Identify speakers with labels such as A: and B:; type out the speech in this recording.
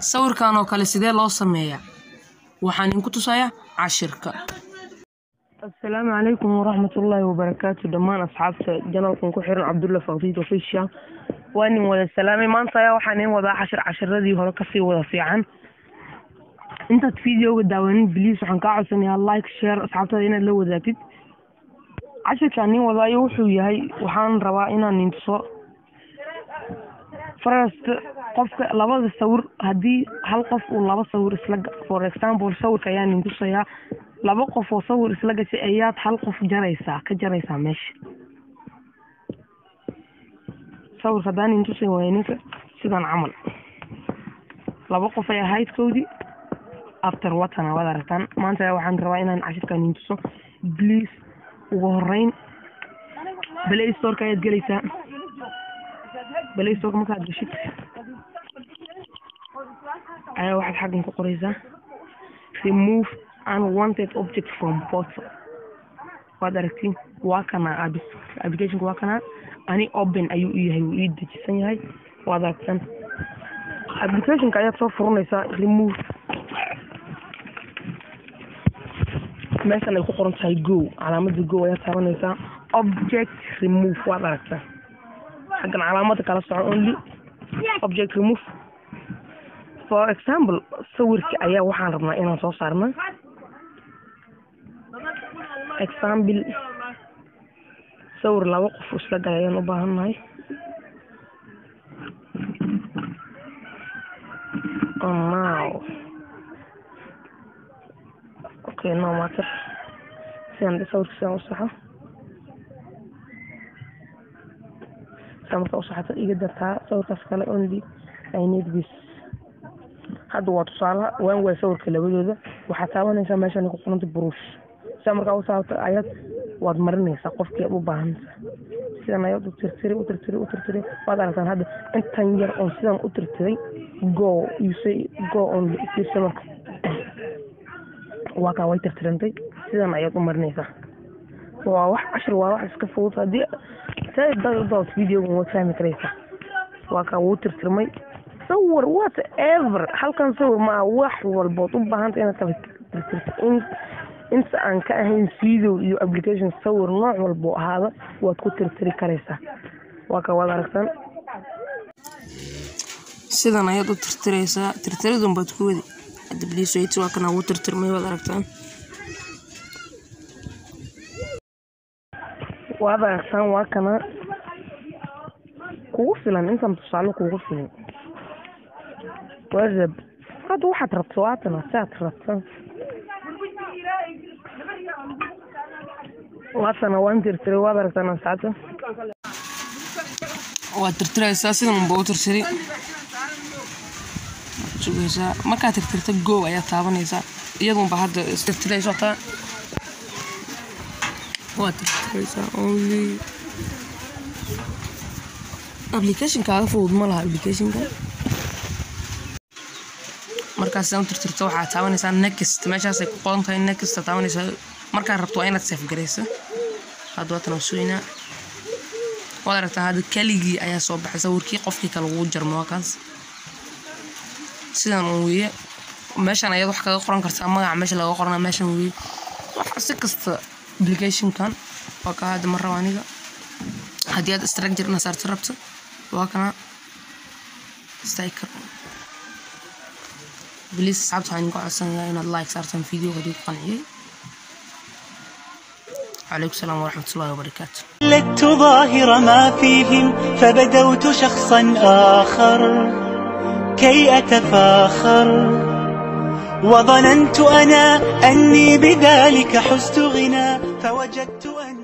A: sawirkan oo kale sidee loo sameeyaa waxaan idinku tusayaa cashirka
B: asalaamu calaykum waraxmatullaahi wabarakaatu dhammaan asxaabta janalkan ku xiran cabdulla fakdiid official waa nin wada salaamay maanta ayaa waxaan in wadaa cashir cashiradii hore kasii wada fiican intaad videoga daawanin bliis waxaan kaa codsanayaa like share asxaabtada inaad la wadaagtid cashirkaan nin wadaayo wuxuu yahay waxaan rabaa inaan nintuso first qofka labada sawir haddii hal qof uu laba sawir isla for example sawirka ayaa nin tusayaa laba qof oo sawir isla gashay ayaad hal qof jaraysaa ka jaraysaa meesha sawirka haddaan nin tusay waaya ninka sidan camal laba qof ay ahaydkoodii after watana waad aragtaan maanta waxaan rabaa inaan cashirka nin tuso please ugu horeyn play storeka ayaad gelaysaa play storeka markaad gashid ayaa waxaad xaggan ku qoraysaa remove unwanted object from photo waad aragtiin waa kana applicationka waa kana ani open ayuu u yahay wuu ii dejisan yahay waad aragtaan applicationka ayaad soo furanaysaa remove meeshan ay ku qoran tahay go calaamada go ayaad taabanaysaa object remove waad aragtaa xaggan calaamada kala soco only object remove for example sawirka ayaa waxaan rabnaa inaan soo saarna example sawir laba qof isla galay ayaan u baahannahay now okay no matter sidaan sawirka sidaan u saxo sidaan markaa u saxato iga dartaa sawirkaas kale only i need this hadda waa tusaalaha waan waay sawirka labadooda waxaad taabanaysaa meeshan ku qoranta buruush sidaa markaa u saabta ayaad waad marinaysaa qofkii aad u baahanaysaa sidan ayaad u tirtiri u tirtiri u tirtiri waad aragtaan hadda intan yar oon sidan u tirtiray go you say go on fiirsa marka waa kaa way tirtirantay sidan ayaad u marinaysaa waa wax cashir waa wax iska fudud haddii dad videogan waad fahmi karaysaa waa kaa wuu tirtirmay sawir whatever halkan sawir maa wax walbood u baahanta inaad kala tirtirto in inta aan ka ahayn video iyo application sawir nooc walbo ahaada waad ku tirtiri karaysaa waa ka waad aragtaan
A: sidan ayaad u tirtiraysaa tirtiradun baad ku wadi hadda bliiswait waa kana wuu tirtirmay waad aragtaan
B: waad aragtaan waa kana kugu filan intan tusaale kugu filan whatsapp hadda waxaad rabto waatana siaad rabtan waatana waan tirtiray waad aragtaan asxaabta
A: waad tirtiraysaa sidan unba u tirtiri sugaysaa markaad tirtirta go ayaad taabanaysaa iyadunba hadda tirtirayso taa waad tirtiraysaa only applicationkaaga fudud ma laha applicationka markaas sidan u tirtirto waxaad taabanaysaa next meeshaasay ku qoran tahay next taabanaysaa markaad rabto waa inaad safe garaysa hadda waatan sugaynaa waad aragtaa hadda keligii ayaa soo baxay sawirkii qofkii kale wuu jarmo waa kaas sidan un weeye meeshan ayaad wax kaga qoran kartaa magaca meesha laga qorana meeshan weeye wax si kasta applicationkan waa kaa hadda ma raba aniga haddii aad structure ina saarto rabto waa kana sticker بليز صعبت عنكم عشان إن اللايك صارت فيديو غادي قنعي عليكم السلام ورحمة الله وبركاته
C: لدت ظاهر ما فيهم فبدوت شخصا آخر كي أتفاخر وظننت أنا أني بذلك حزت غنى فوجدت أن